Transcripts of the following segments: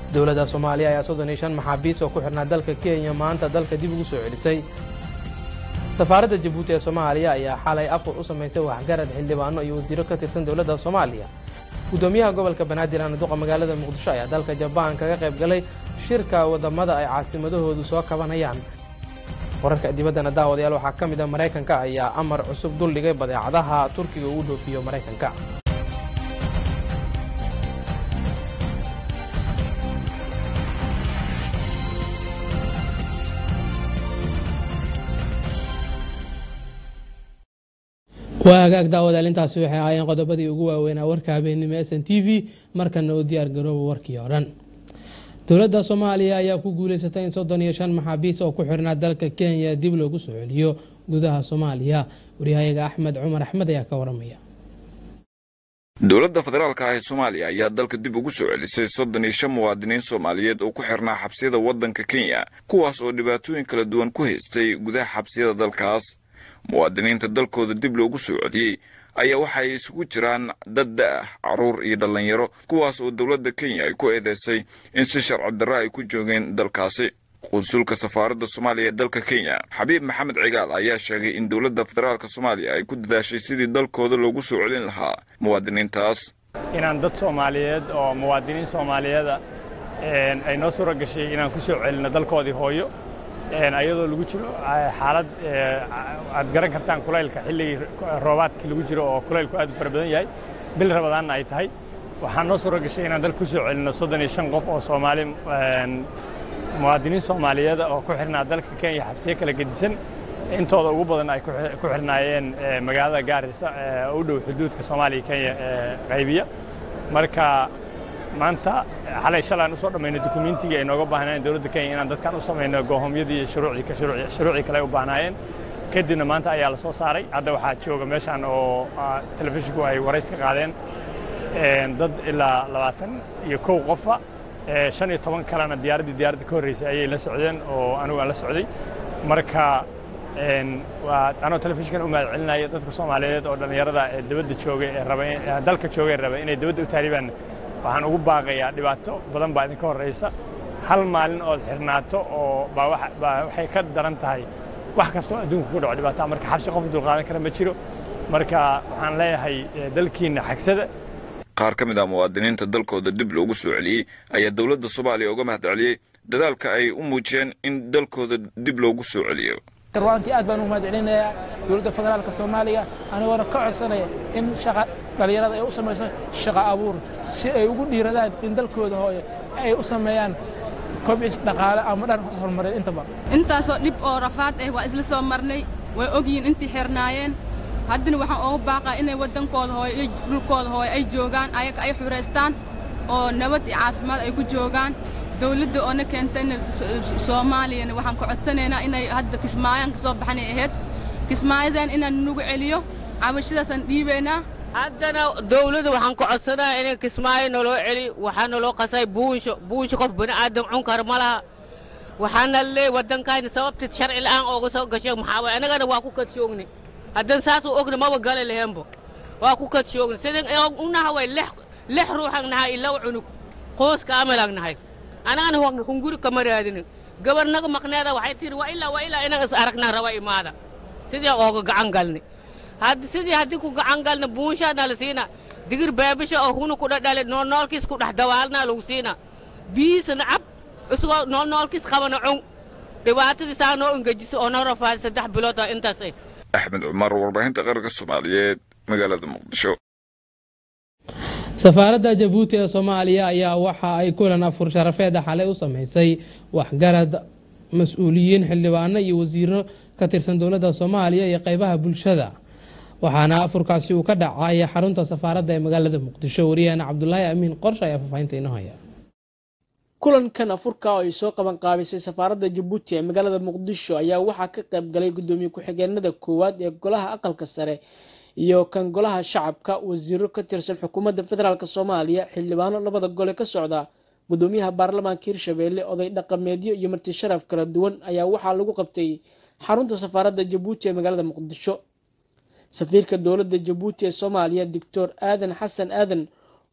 dowladda soomaaliya ayaa soddon iyo shan maxaabiis oo ku xidhnaa dalka kenya maanta dalka dib ugu soo celisay safaaradda jabuuti ee soomaaliya ayaa xalay afur u samaysay waxgarad xildhibaano iyo wasiiro ka tirsan dowladda soomaaliya guddoomiyaha gobolka banaadir anaduqa magaalada muqdisho ayaa dalka jabaan kaga qayb galay shirka wadamada ay caasimadahoodu soo kabanayaan wararka dibaddana daawadayaal waxaa ka mid a maraykanka ayaa amar cusub duldhigay badeecadaha turkiga ugu dhoofiyo maraykanka waa hagaag daawadayaal intaasi waxay ahaayeen qodobadii ugu waaweynaa warka habeenimo s n t v markana u diyaar garooba warkii oo dhan dowladda soomaaliya ayaa ku guuleysatay in soddon iyo shan maxaabiis oo ku xirnaa dalka kenya dib loogu soo celiyo gudaha soomaaliya waryahayaga axmed cumar axmed ayaa ka waramaya dowladda federaalka ah ee soomaaliya ayaa dalka dib ugu soo celisay soddon iyo shan muwaadiniin soomaaliyeed oo ku xirnaa xabsiyada waddanka kenya kuwaas oo dhibaatooyin kala duwan ku haystay gudaha xabsiyada dalkaas muwaadiniinta dalkooda dib loogu soo celiyey ayaa waxay isugu jiraan dad da-ah carruur iyo dhallinyaro kuwaas oo dowladda kenya ay ku eedeysay in si sharci darro ay ku joogeen dalkaasi qunsulka safaaradda soomaaliya ee dalka kenya xabiib maxamed cigaal ayaa sheegay in dowladda federaalka soomaaliya ay ku dadaashay sidii dalkooda loogu soo celin lahaa muwaadiniintaas inaan dad soomaaliyeed oo muwaadiniin soomaaliyeeda ay noo suura gashay inaan ku soo celinno dalkoodii hooyo ayadoo lagu jiro xaalad aad garan kartaan kulaylka xilligii roobaadkii lagu jiro oo kulaylku aad u fara badan yahay bil rabadaanna ay tahay waxaa noo suura gashay inaan dal ku soo celinno soddon iyo shan qof oo soomaali muwaadiniin soomaaliyeeda oo ku xirnaa dalka kenya xabsiyo kala gedisan intooda ugu badan ay ku xirnaayeen magaalada gaarisa u dhow xuduudka soomaaliya kenya qaybiya marka maanta xalay shalaan usoo dhammayno dukumiintigii ay nooga baahnaayeen dowladda kenya inaan dadkan u samayno goohomyadii iyo shuruucii shuruucii kale ay u baahnaayeen kadibna maanta ayaa la soo saaray hadda waxaa jooga meeshaan oo telefishinku ay warays ka qaadeen dad ilaa labaatan iyo kow qofa shan iyo toban kalena diyaaraddii diyaaradda ka horreysay ayay la socdeen oo anigu aan la socday marka waa anoo telefishinkan u mahad celinaya dadka soomaaliyeed oo dhallinyarada ee dibadda joogay ee raba dalka joogay raba inay dibadda u taaribaan waxaan ugu baaqayaa dhibaato badan baa idinka horraysa hal maalin ood xirnaato oo baa waxay ka daran tahay wax kastoo adduunka ku dhaco dhibaataa marka xabsi qof dulqaadan kara ma jiro marka waxaan leeyahay dalkiinna xagsada qaar ka mid ah muwaadiniinta dalkooda dib loogu soo celiyey ayaa dowladda soomaaliya uga mahad celiyey dadaalka ay u muujiyeen in dalkooda dib loogu soo celiyo runtii aad baan u mahad celinayaa dowladda federaalka soomaaliya anigoona ka codsanaya in shaqa dhallinyarada ay u samayso shaqa abuur si ay ugu dhiiradaan in dalkooda hooyo ay u sameeyaan kobcis dhaqaale ama dhan horumareed intaba intaasoo dhib oo rafaad ah waa isla soo marnay way ogyihiin intii xirnaayeen haddana waxaan uga baaqaa inay waddankooda hooyo iyo dhulkooda hooyo ay joogaan ayaga ay xureystaan oo nabad iyo caafimaad ay ku joogaan dawladda oo na keentayna soomaaliyana waxaan ku codsanaynaa inay hadda kismaayaan kasoo baxanay ahayd kismaayadan inaan nagu celiyo cabashadaasaan dhiibaynaa haddana dawladda waxaan ku codsanayaa inay kismaayo naloo celi waxaa naloo qasay buunsho buunsho qof bani aadam cun kara ma laha waxaana leey waddankayna sababta sharci la'aan ooga soo gashay maxaa waay annagana waa ku kadshoogni haddan saasuu ogna maba gala lahenbo waa ku kadshoogni sidan unaha way lix ruuxan nahay ilaw cunug qoyska amalag nahay anagana hunguri kama raadinin gabarnaga maqneeda waxay tiri waa ilaa waa ilaa inaga is aragnaan raba imaada sidii ooga gacan galni haddi sidii haddii ku gacan galna buunshaana la siina digir beebisha oo hunu ku dhadhale noolnoolkiis ku dhex dawaalnaa lagu siina biyiisana cab isagoo noolnoolkiis qabana cun dhibaatadii saa noo engejiso oo noo rafaadi saddex bilood oo intaas ah axmed cumar warbaahinta qaranka soomaaliyeed magaalada muqdisho safaaradda jabuuti ee soomaaliya ayaa waxa ay kulan afur sharafeeda xalay u sameysay waxgarad mas-uuliyiin xildhibaano iyo wasiiro ka tirsan dowladda soomaaliya iyo qeybaha bulshada waxaana afurkaasi uu ka dhacay xarunta safaaradda ee magaalada muqdisho wariyaheena cabdulaahi amiin qorshe ayaa faahfaahinta inoo haya kulankan afurka oo ay soo qaban qaabisay safaaradda jabuuti ee magaalada muqdisho ayaa waxaa ka qayb galay gudoomiye ku-xigeenada koowaad ee golaha aqalka sare iyo kan golaha shacabka wasiiro ka tirsan xukuumadda federaalk soomaaliya xildhibaano labada gole ka socda gudoomiyaha baarlamaanka hirshabeelle oday dhaqameedyo iyo marti sharaf kala duwan ayaa waxaa lagu qabtay xarunta safaaradda jabuuti ee magaalada muqdisho safiirka dowladda jabuuti ee soomaaliya doctor aadan xasan aadan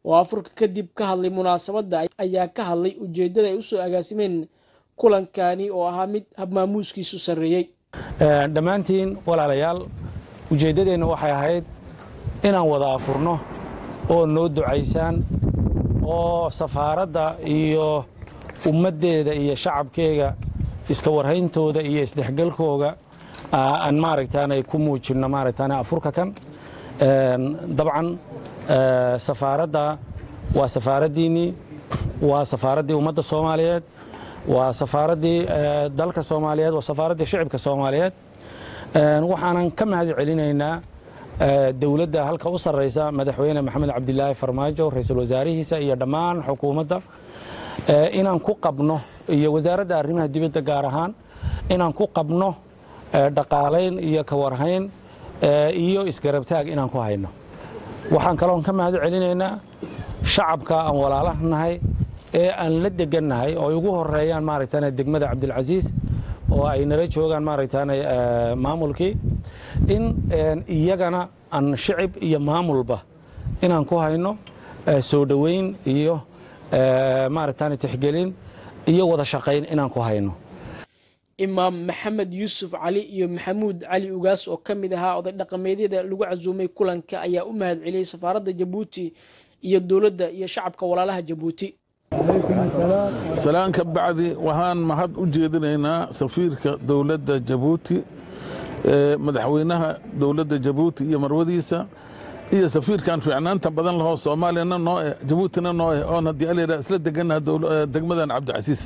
oo afurka kadib ka hadlay munaasabadda ayaa ka hadlay ujeeddada ay usoo agaasimeen kulankani oo ahaa mid habmaamuuskiisu sarreeyey dhammaantiin walaalayaal ujeeddadeenna waxay ahayd inaan wada afurno oo noo ducaysaan oo safaaradda iyo ummaddeeda iyo shacabkeega iska warhayntooda iyo isdhexgalkooga aan maaragtaanay ku muujinno maaragtaan afurka kan dabcan safaaradda waa safaaraddiinnii waa safaaraddii ummadda soomaaliyeed waa safaaraddii dalka soomaaliyeed waa safaaraddii shicibka soomaaliyeed waxaanan ka mahad celinaynaa dowladda halka u sarraysa madaxweyne maxamed cabdilaahi farmaajo ra-iisul wasaarihiisa iyo dhammaan xukuumadda inaan ku qabno iyo wasaaradda arrimaha dibadda gaar ahaan inaan ku qabno dhaqaalayn iyo kawarhayn iyo isgarabtaag inaan ku hayno waxaan kaloon ka mahad celinaynaa shacabka aan walaalaha nahay ee aan la degannahay oo ay ugu horeeyaan maaragtaan degmada cabdilcasiis oo ay nala joogaan maaragtaan maamulkii in iyagana aan shicib iyo maamulba inaan ku hayno soo dhoweyn iyo maaragtaan tixgelin iyo wada shaqayn inaan ku hayno imaam maxamed yuusuf cali iyo maxamuud cali ugaas oo ka mid ahaa oday dhaqameedyada lagu casuumay kulanka ayaa u mahad celiyey safaaradda jabuuti iyo dowladda iyo shacabka walaalaha jabuuti salaan ka bacdi waxaan mahad u jeedinaynaa safiirka dowladda jabuuti madaxweynaha dowladda jabuuti iyo marwadiisa iyo safiirkan fiicnaanta badan lahoo soomaaliyana noo eh jabuutina noo eh oon haddii alayra isla deganaha degmadan cabdicasiis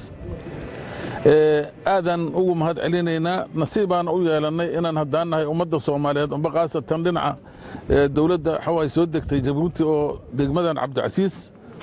aadaan ugu mahad celinaynaa nasiibaan u yeelannay inaan haddaan nahay ummadda soomaaliyeed umba khaasatan dhinaca dowladda xawaay soo degtay jabuuti oo degmadan cabdicasiis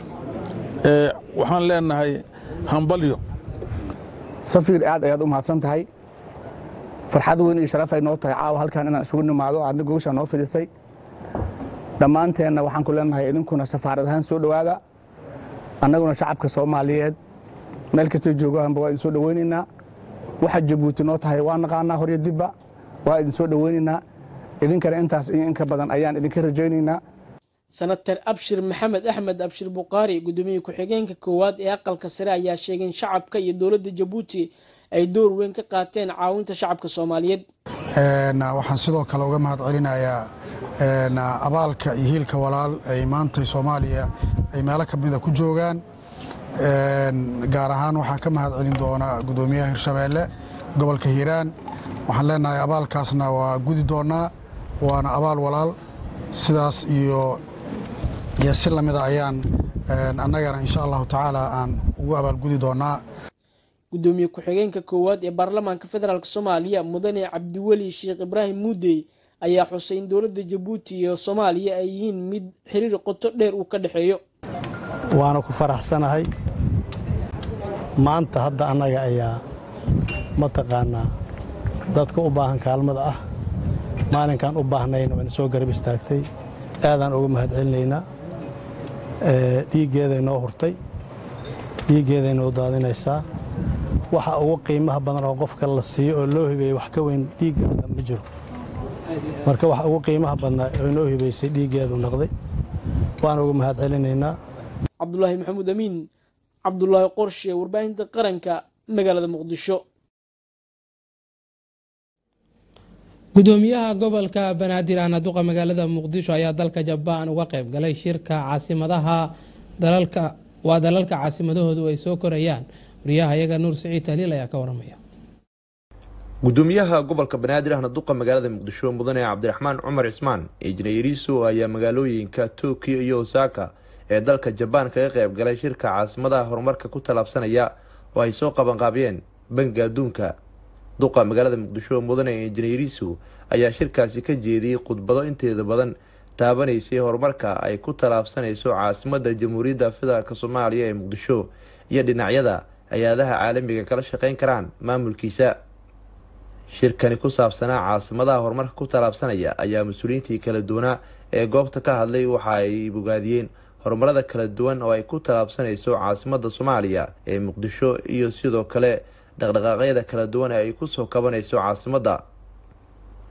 waxaan leenahay hambalyo safiir aad ayaad u mahadsan tahay farxad weyn iyo sharaf ay noo tahay caawa halkan inaan isugu nimaado aadna gogashaa noo fidhisay dhammaanteenna waxaan ku leenahay idinkuna safaarad ahaan soo dhowaada annaguna shacabka soomaaliyeed meel kastay joogaanba waa idin soo dhoweynaynaa waxa jabuuti noo tahay waa naqaanaa horyo dibba waa idin soo dhoweynaynaa idinkana intaas iyo inka badan ayaan idinka rajaynaynaa senator abshir maxamed axmed abshir bukhaari guddoomiye ku-xigeenka koowaad ee aqalka sare ayaa sheegay in shacabka iyo dowladda jabuuti ay door weyn ka qaateen caawinta shacabka soomaaliyeed waxaan sidoo kale uga mahad celinayaa abaalka iyo hiilka walaal ay maanta soomaaliya ay meelo ka mida ku joogaan gaar ahaan waxaan ka mahad celin doonaa guddoomiyaha hirshabeelle gobolka hiiraan waxaan leenahay abaalkaasna waa gudi doonaa waana abaal walaal sidaas iyo iyo si lamida ayaan annagana insha allahu tacaala aan ugu abaalgudi doonaa guddoomiye ku-xigeenka koowaad ee baarlamaanka federaalk soomaaliya mudane cabdiweli sheekh ibraahim muudey ayaa xusay in dowladda jabuuti iyo soomaaliya ay yihiin mid xiriir qoto dheer uu ka dhexeeyo waana ku faraxsanahay maanta hadda annaga ayaa mataqaanaa dadka u baahan kaalmada ah maalinkaan u baahnayna waana soo garab istaagtay aadaan uga mahad celinaynaa dhiiggeeday noo hurtay dhiiggeeday noo daadinaysaa waxa ugu qiimaha badan oo qofka la siiyo oo loo hibeeyey wax ka weyn dhiiggeeda ma jiro marka waxa ugu qiimaha badnaa oo noo hibeysay dhiiggeedu noqday waan uga mahad celinaynaa cabdulaahi maxamuud amiin cabdulaahi qorshe warbaahinta qaranka magaalada muqdisho gudoomiyaha gobolka banaadir ahna duqa magaalada muqdisho ayaa dalka jabaan uga qayb galay shirka caasimadaha dalalka waa dalalka caasimadahoodu ay soo korayaan wariyaha iyaga nuur siciid tahliil ayaa ka waramaya gudoomiyaha gobolka banaadir ahna duqa magaalada muqdisho mudane cabdiraxmaan cumar cismaan injineeriso ayaa magaalooyinka tokyo iyo osaka ee dalka jabaan kaga qayb galay shirka caasimadaha horumarka ku tallaabsanaya oo ay soo qabanqaabiyeen bangiga adduunka duqa magaalada muqdisho mudane injineeriso ayaa shirkaasi ka jeediyey khudbado inteeda badan taabanaysay horumarka ay ku tallaabsanayso caasimada jamhuuriyadda federaalk soomaaliya ee muqdisho iyo dhinacyada hay-adaha caalamiga kala shaqeyn karaan maamulkiisa shirkani ku saabsanaa caasimadaha horumarka ku tallaabsanaya ayaa mas-uuliyiintii kala duwanaa ee goobta ka hadlay waxa ay bogaadiyeen horumarada kala duwan oo ay ku tallaabsanayso caasimada soomaaliya ee muqdisho iyo sidoo kale dhaqdhaqaaqyada kala duwan ee ay kusoo kabanayso caasimadda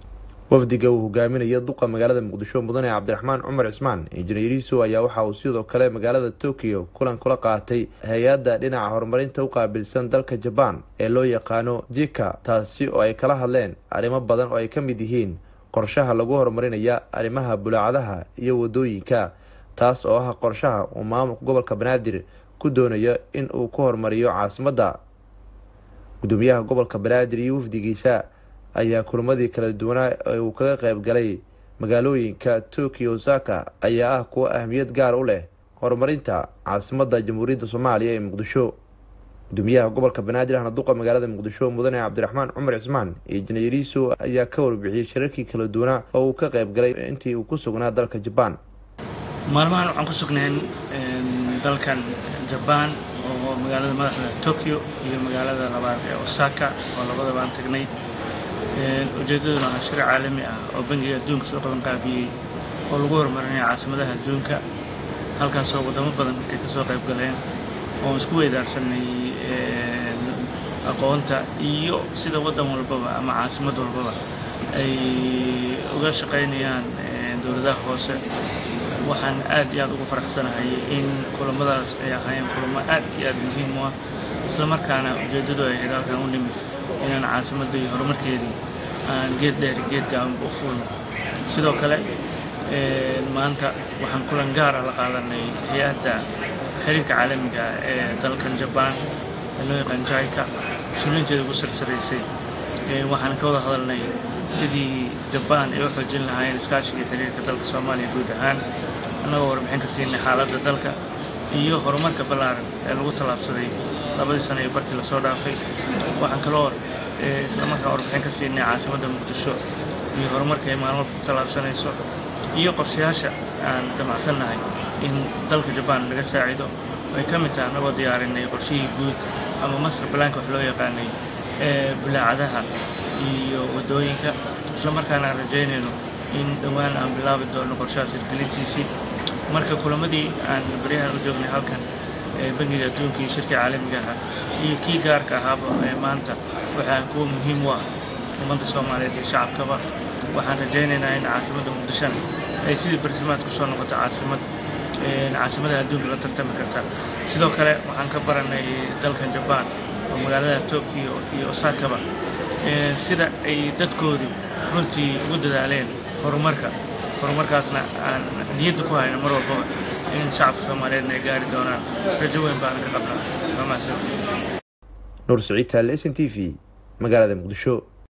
wafdiga uu hogaaminayo duqa magaalada muqdisho mudane cabdiraxmaan cumar cismaan injineeriiso ayaa waxa uu sidoo kale magaalada tokyo kulan kula qaatay hay-adda dhinaca horumarinta u qaabilsan dalka jabaan ee loo yaqaano jika taasi oo ay kala hadleen arrimo badan oo ay ka mid yihiin qorshaha lagu horumarinaya arrimaha bulaacadaha iyo wadooyinka taas oo ah qorshaha uu maamulka gobolka banaadir ku doonayo in uu ku horumariyo caasimadda gudoomiyaha gobolka banaadir iyo wafdigiisa ayaa kulamadii kala duwanaa ee uu kaga qayb galay magaalooyinka tokyo osaka ayaa ah kuwo ahmiyad gaar u leh horumarinta caasimadda jamhuuriyadda soomaaliya ee muqdisho gudoomiyaha gobolka banaadir ahna duqa magaalada muqdisho mudane cabdiraxmaan cumar cismaan iyo injineeriiso ayaa ka warbixiyey shirarkii kala duwanaa oo uu ka qayb galay intii uu ku sugnaa dalka jabaan maalmahan waxaan ku sugnayn dalkan jabaan oo magaalada madaxda tokyo iyo magaalada labaad ee osaka oo labadaba aan tagnay ujeeddaduna waa shir caalami ah oo bangiga adduunka soo qaban qaabiyey oo lagu horumarinayo caasimadaha adduunka halkaasoo wadamo badan ay kasoo qayb galeen oon isku weydaarsanay aqoonta iyo sida waddan walbaba ama caasimad walbaba ay uga shaqaynayaan dowladaha hoose waxaan aad iyo aad ugu faraxsanahay in kulamadaas ay ahaayeen kulamo aad iyo aad muhiim u ah islamarkaana ujeeddadu ay ahayd halkan u nimid inaan caasimadda iyo horumarkeedii aan geed dheer geed gaabanba u fuulno sidoo kale maanta waxaan kulan gaar ah la qaadanay hay-adda xiriirka caalamiga ee dalkan jabaan ee loo yaqaan jaika sulinteeda ugu sarsaraysay waxaan ka wada hadalnay sidii jabaan ay u xoojin lahaayeen iskaashiga xiriirka dalka soomaaliya guud ahaan annagoo warbixin ka siinay xaaladda dalka iyo horumarka ballaaran ee lagu tallaabsaday labadii sano iyo bartii lasoo dhaafay waxaan kaloo islamarkaa warbixin ka siinay caasimadda muqdisho iyo horumarka ay maalmo ku tallaabsanayso iyo qorshayaasha aan damacsannahay in dalka jabaan laga saacido ay ka mid tahay annagoo diyaarinay qorshihii guud ama master balaanka wax loo yaqaanay ee bulaacadaha iyo waddooyinka islamarkaana aan rajaynayno in dhowaan aan bilaabi doono qorshahaas hirgelintiisii marka kulamadii aan baryahan u joognay halkan ee bangiga adduunka iyo shirka caalamiga ahaa iyo kii gaarka ahaaba ee maanta waxaa kuwa muhiim u ah ummadda soomaaliyeed iyo shacabkaba waxaan rajaynaynaa in caasimadda muqdishona ay sidii bartilmaad ku soo noqoto caasimad caasimadaha adduunka la tartami karta sidoo kale waxaan ka baranay dalkan jabaan oo magaalada tokyo iyo osakaba sida ay dadkoodu runtii ugu dadaaleen horumarka horumarkaasna aan niyadda ku hayno mar walbaba in shacabka soomaaliyeedna ay gaari doonaan rajo weyn baanan ka qabnaa waa mahadsantihiin nuur siciid taale s n t v magaalada muqdisho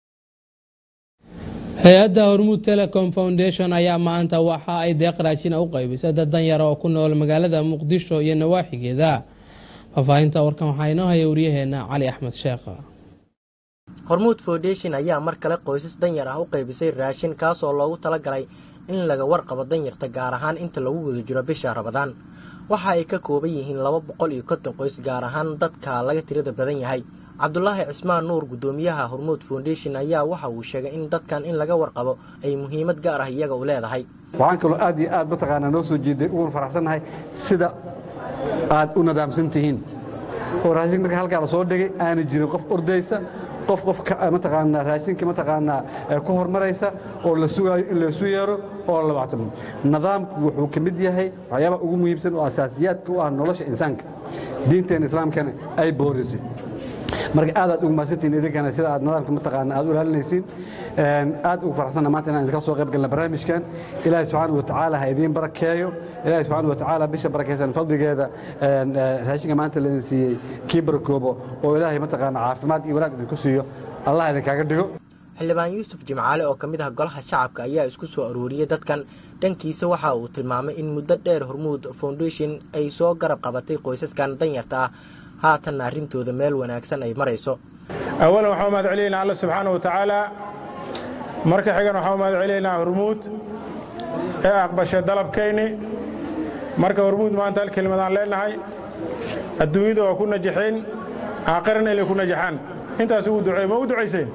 hay-adda hormuud telecom foundation ayaa maanta waxa ay deeq raashina u qaybisay dad danyara oo ku nool magaalada muqdisho iyo nawaaxigeeda faahfaahinta warkan waxaa inoo haya waryaheena cali axmed sheekh hormuud foundation ayaa mar kale qoysas danyar ah u qaybisay raashin kaasoo loogu talagalay in laga warqabo danyarta gaar ahaan inta lagu wada jiro bisha rabadaan waxa ay ka kooban yihiin laba boqol iyo konton qoys gaar ahaan dadka laga tirada badan yahay cabdulaahi cismaan nuur guddoomiyaha hormuud foundation ayaa waxa uu sheegay in dadkan in laga warqabo ay muhiimad gaar ah iyaga u leedahay waxaan kaloo aad iyo aad mataqaanaa noo soo jeeday uguna faraxsannahay sida aad u nadaamsan tihiin oo raashinka marka halkaa la soo dhigay aana jirin qof ordaysa qof qof mataqaanaa raashinka mataqaanaa ku hormaraysa oo la sugaayo in laysu yeero oo la wactamo nidaamku wuxuu ka mid yahay waxyaabaha ugu muhiimsan oo asaasiyaadka u ah nolosha insaanka diinteena islaamkana ay boorisay marka aad aad ugu mahadsantihiin idinkana sida aad nidaamka mataqaana aad u ilaalinaysiin aad ugu faraxsanna maanta inaan idinka soo qayb galna barnaamijkan ilaahay subxaana wa tacaala ha idiin barakeeyo ilaahay subxaana wa tacaala bisha barakaysan fadligeeda raashinka maanta laidin siiyey kii barakoobo oo ilaahay mataqaana caafimaad iyo wanaag idinku siiyo allah idinkaaga dhigo xildhibaan yuusuf jimcaale oo ka mid ah golaha shacabka ayaa isku soo aruuriyey dadkan dhankiisa waxa uu tilmaamay in muddo dheer hormuud foundation ay soo garab qabatay qoysaskan danyarta ah haatanna arrintooda meel wanaagsan ay marayso awalan waxaan mahad celinaynaa alla subxaana wa tacaala marka xigan waxaan mahad celinaynaa hormuud ee aqbashay dalabkayni marka hormuud maanta hal kelimadaan leenahay adduunyada waa ku najaxeen aakhirana inay ku najaxaan intaas ugu duceey ma u ducayseen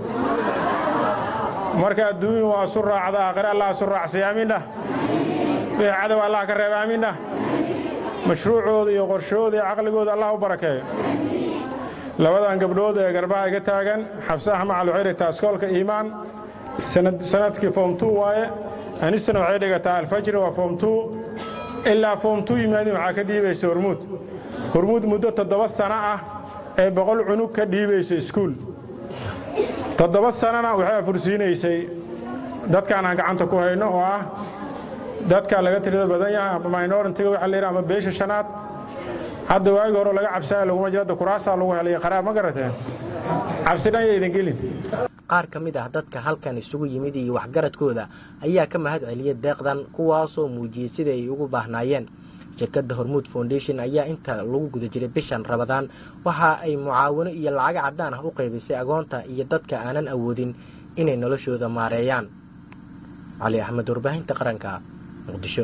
marka adduunya waa isu raacda aakhire allah isu raacsay aamiindhah wixii cadow allah ka reeba aamiindhah mashruucooda iyo qorshahooda iyo caqligooda allah u barakeeyo labadan gabdhood ee garbaha iga taagan xabse axmed calixiri taaskoolka iimaan sanadkii form two waaye anisana waxay dhigataa alfajri waa form two ilaa form two yimaadin waxaa ka dhiibaysa hormuud hormuud muddo toddoba sano ah ee boqol cunug ka dhiibaysa iskuul toddoba sanana waxay afursiinaysay dadkaan aan gacanta ku hayno oo ah dadka laga tirada badan yahay ama minoritiga waxa la yidhaha ama beesha shanaad hadda waagi hore laga cabsaya laguma jiro hadda kuraasaa lagu helay qaraab ma garateen cabsi dhan yaydan gelin qaar ka mid ah dadka halkan isugu yimid iyo waxgaradkooda ayaa ka mahad celiyay deeqdan kuwaasoo muujiyey sida ay ugu baahnaayeen shirkadda hormuud foundation ayaa inta lagu guda jiray bishan rabadaan waxa ay mucaawino iyo lacago caddaan ah u qaybisay agoonta iyo dadka aanan awoodin inay noloshooda maareeyaan cali axmed warbaahinta qaranka muqdisho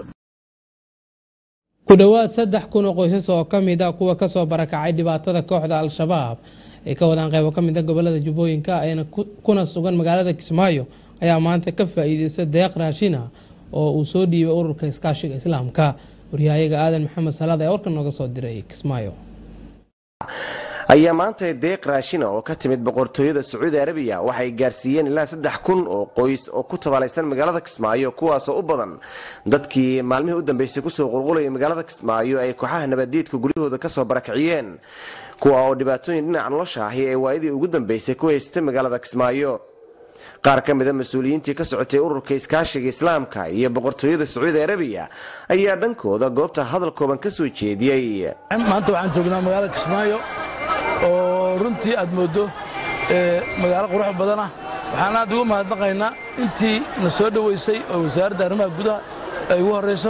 ku dhowaad saddex kun oo qoysas oo ka mid a kuwa kasoo barakacay dhibaatada kooxda al-shabaab ay ka wadaan qaybo ka mid a gobolada jubbooyinka ayna kuna sugan magaalada kismaayo ayaa maanta ka faa'iideystay deeq raashina oo uu soo dhiibay ururka iskaashiga islaamka waryahayaga aadan maxamed salaad ayaa warkan nooga soo diray kismaayo ayaa maanta deeq raashina oo ka timid boqortooyada sacuudi arabiya waxay gaarsiiyeen ilaa saddex kun oo qoys oo ku tabaalaysan magaalada kismaayo kuwaasoo u badan dadkii maalmihii u dambeysay kusoo qulqulayay magaalada kismaayo ay kooxaha nabaddiidka guryahooda kasoo barakiciyeen kuwa oo dhibaatooyin dhinaca nolosha ahi ee waayadii ugu dambeysay ku haystay magaalada kismaayo qaar ka mida mas-uuliyiintii ka socotay ururka iskaashiga islaamka iyo boqortooyada sacuudi arabiya ayaa dhankooda goobta hadal kooban ka soo jeediyey maanta waxaan joognaa magaalada kismaayo oo runtii aad mooddo magaalo qurux badan ah waxaan aad ugu mahadnaqaynaa intii na soo dhoweysay oo wasaaradda arrimaha gudaha ay ugu horrayso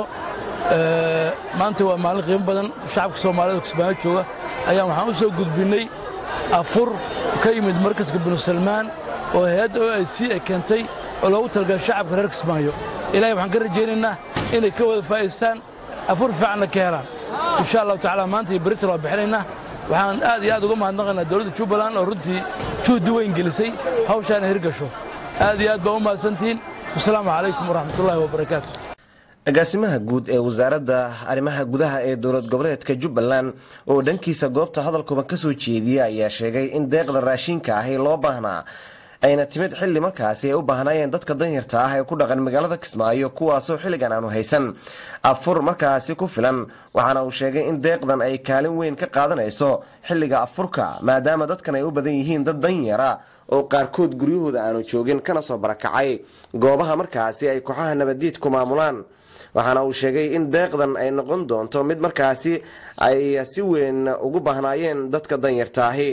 maanta waa maalin qiimo badan shacabka soomaalida oo kismaayo jooga ayaan waxaan u soo gudbinnay afur ka yimid markaska binu salmaan oo hay-adda o i c ay keentay oo loogu talagalay shacabka reer kismaayo ilaahay waxaan ka rajaynaynaa inay ka wada faa'iistaan afur fiicanna ka helaan insha allahu tacaala maanta iyo beritan waa bixinaynaa waxaan aad iyo aad uga mahadnaqaynaa dowladda jubbaland oo runtii juhdi weyn gelisay hawshaana hirgasho aad iyo aad baa u mahadsantihiin wasalaamu calaykum waraxmatullaahi wabarakaatu agaasimaha guud ee wasaaradda arrimaha gudaha ee dowlad goboleedka jubbaland oo dhankiisa goobta hadalkooban ka soo jeediya ayaa sheegay in deeqda raashinka ahi loo baahnaa ayna timid xilli markaasi ay u baahnaayeen dadka danyarta ah ee ku dhaqan magaalada kismaayo kuwaasoo xilligan aanu haysan afur markaasi ku filan waxaana uu sheegay in deeqdan ay kaalin weyn ka qaadanayso xilliga afurka maadaama dadkan ay u badan yihiin dad danyara oo qaarkood guryahooda aanu joogin kana soo barakacay goobaha markaasi ay kooxaha nabaddiidku maamulaan waxaana uu sheegay in deeqdan ay noqon doonto mid markaasi ay si weyn ugu baahnaayeen dadka danyarta ahi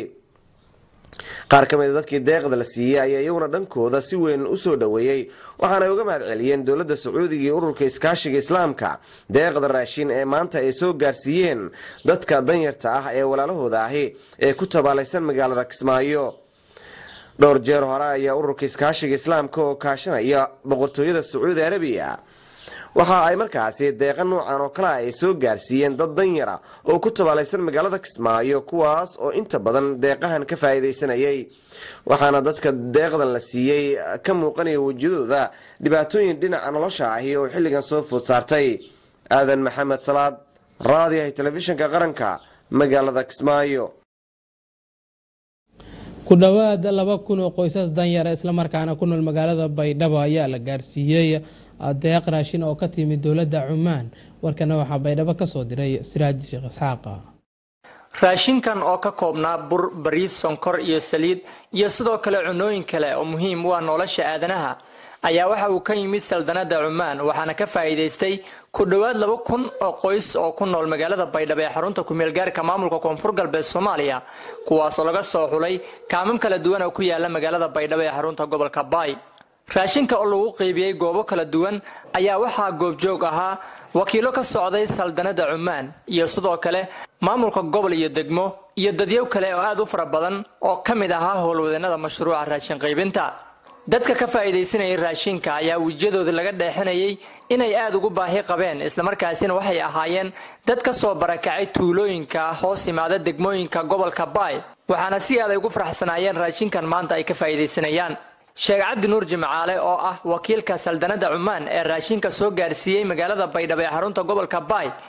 qaar ka mida dadkii deeqda la siiyey ayaa iyaguna dhankooda si weyn u soo dhoweeyey waxaanay uga mahad celiyeen dowladda sacuudiga iyo ururka iskaashiga islaamka deeqda raashin ee maanta ay soo gaarsiiyeen dadka danyarta ah ee walaalahooda ahi ee ku tabaalaysan magaalada kismaayo dhowr jeer hore ayaa ururka iskaashiga islaamka oo kaashanaya boqortooyada sacuudi arabiya waxa ay markaasi deeqa noocan oo kale ay soo gaarsiiyeen dad danyara oo ku tabaalaysan magaalada kismaayo kuwaas oo inta badan deeqahan ka faa'iidaysanayay waxaana dadka deeqdan la siiyey ka muuqanaya wejiyadooda dhibaatooyin dhinaca nolosha ahi oo xilligan soo food saartay aadan maxamed salaad raadiyaha telefishinka qaranka magaalada kismaayo ku dhowaad laba kun oo qoysas danyara islamarkaana ku nool magaalada baydhabo ayaa la gaarsiiyey deeq raashin oo ka timid dowladda cumaan warkana waxaa baydhabo ka soo diray siraaji sheekh isxaaqa raashinkan oo ka koobnaa bur bariis sonkor iyo saliid iyo sidoo kale cunooyin kale oo muhiim u ah nolosha aadanaha ayaa waxa uu ka yimid saldanada cumaan waxaana ka faa'iidaystay ku dhowaad laba kun oo qoys oo ku nool magaalada baydhabo ee xarunta kumeelgaarka maamulka koonfur galbeed soomaaliya kuwaasoo laga soo xulay kaamam kala duwan oo ku yaala magaalada baydhabo ee xarunta gobolka baay raashinka oo lagu qeybiyey goobo kala duwan ayaa waxaa goobjoog ahaa wakiilo ka socday saldanada cumaan iyo sidoo kale maamulka gobol iyo degmo iyo dadyow kale oo aad u fara badan oo ka mid ahaa howlwadeenada mashruuca raashin qaybinta dadka ka faa'iidaysanayay raashinka ayaa wejiyadooda laga dheexinayay inay aad ugu baahi qabeen islamarkaasina waxay ahaayeen dad ka soo barakacay tuulooyinka hoos yimaada degmooyinka gobolka baay waxaana si aad ay ugu faraxsanaayeen raashinkan maanta ay ka faa'iidaysanayaan sheekh cabdi nuur jimcaale oo ah wakiilka saldanada cumaan ee raashinka soo gaarsiiyey magaalada baydhabo ee xarunta gobolka baay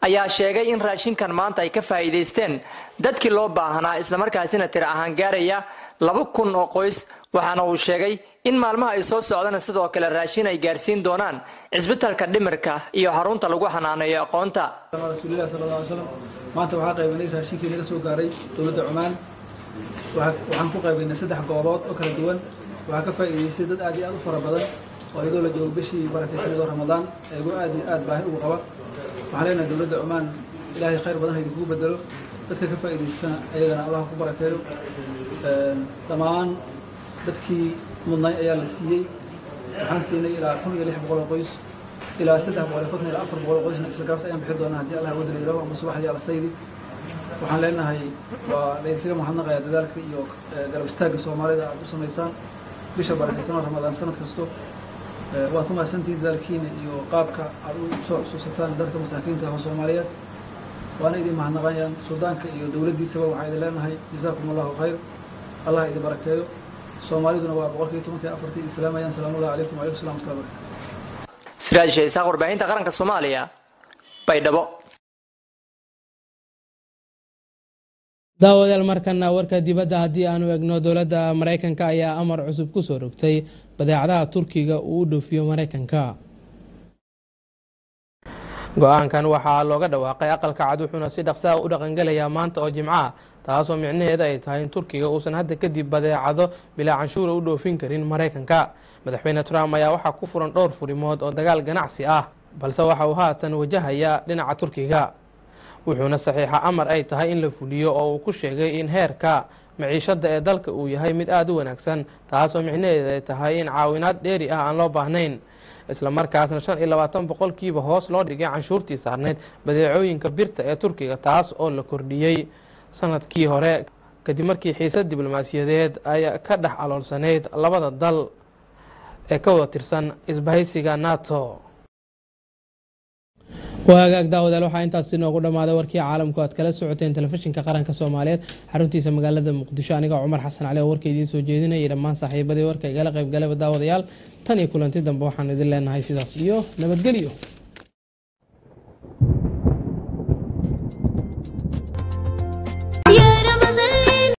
ayaa sheegay in raashinkan maanta ay ka faa'iidaysteen dadkii loo baahnaa islamarkaasina tiro ahaan gaaraya laba kun oo qoys waxaana uu sheegay in maalmaha ay soo socdana sidoo kale raashin ay gaarsiin doonaan cisbitalka dhimirka iyo xarunta lagu xanaaneeyo aqoonta rasuulilah sal alla alay slam maanta waxaa qaybanay raashinkii naga soo gaaray dowladda cumaan waxaan ku qaybaynay saddex goobood oo kala duwan waxaa ka faa'iidaystay dad aad iyo aad u fara badan oo iyadoo la joogo bishii barakaysanado ramadaan iyagoo aad iyo aad baahi ugu qaba waxaan leenahay dowladda cumaan ilaahay khayr badan ha idinkugu bedelo dadka ka faa'iidaystana ayagana allah ku barakeeyo dhammaan dadkii mudnay ayaa la siiyey waxaan siinay ilaa kun iyo lix boqol oo qoys ilaa saddex boqol iyo konton ilaa afar boqol oo qoysna isla gaabta ayaan bixin doonaa haddii allah wadala yidhaho ama subaxdii alasaydi waxaan leenahay waa laydinkaga mahadnaqayaa dadaalka iyo garab istaagga soomaalida aad u samaysaan bisha barakaysanoo ramadaan sanad kasto waad ku mahadsantihiin dadaalkiina iyo qaabka aad u soo xusuusataan dadka masaakiinta ah oo soomaaliyeed waana idin mahadnaqayaan suldaanka iyo dowladdiisaba waxaa idin leenahay jazaakum allahu khayr allah idin barakeeyo soomaaliduna waa boqolkiiba tobankii afartii islaamayaan salaamullahi calaykum walaykum salam watullahi barakatu siraaj shaysaaq warbaahinta qaranka soomaaliya baydhabo daawadayaal markana warka dibadda haddii aanu egno dowladda maraykanka ayaa amar cusub ku soo rogtay badeecadaha turkiga uu u dhoofiyo maraykanka go-aankan waxaa looga dhawaaqay aqalka cad wuxuuna si dhaqsaa u dhaqangelayaa maanta oo jimco ah taasoo micnaheeda ay tahay in turkiga uusan hadda kadib badeecado bilaa canshuura u dhoofin karin maraykanka madaxweyne trump ayaa waxaa ku furan dhowr furimood oo dagaal ganacsi ah balse waxa uu haatan wajahayaa dhinaca turkiga wuxuuna saxiixa amar ay tahay in la fuliyo oo uu ku sheegay in heerka maciishada ee dalka uu yahay mid aada u wanaagsan taasoo micnaheeda ay tahay in caawinaad dheeri ah aan loo baahnayn isla markaasna shan iyo labaatan boqolkiiba hoos loo dhigay canshuurtii saarneyd badeecooyinka birta ee turkiga taas oo la kordhiyey sanadkii hore kadib markii xiisad diblomaasiyadeed ay ka dhex aloolsaneyd labada dal ee ka wada tirsan isbahaysiga nato waa hagaag daawadayaal waxaa intaasi noogu dhammaaday warkii caalamku aad kala socoteen telefishinka qaranka soomaaliyeed xaruntiisa magaalada muqdisho aniga cumar xasan cali oo warka idiin soo jeedinayay dhammaan saaxiibadii warka igala qayb galaba daawadayaal tan iyo kulanti dambe waxaan idin leenahay sidaas iyo nabadgelyo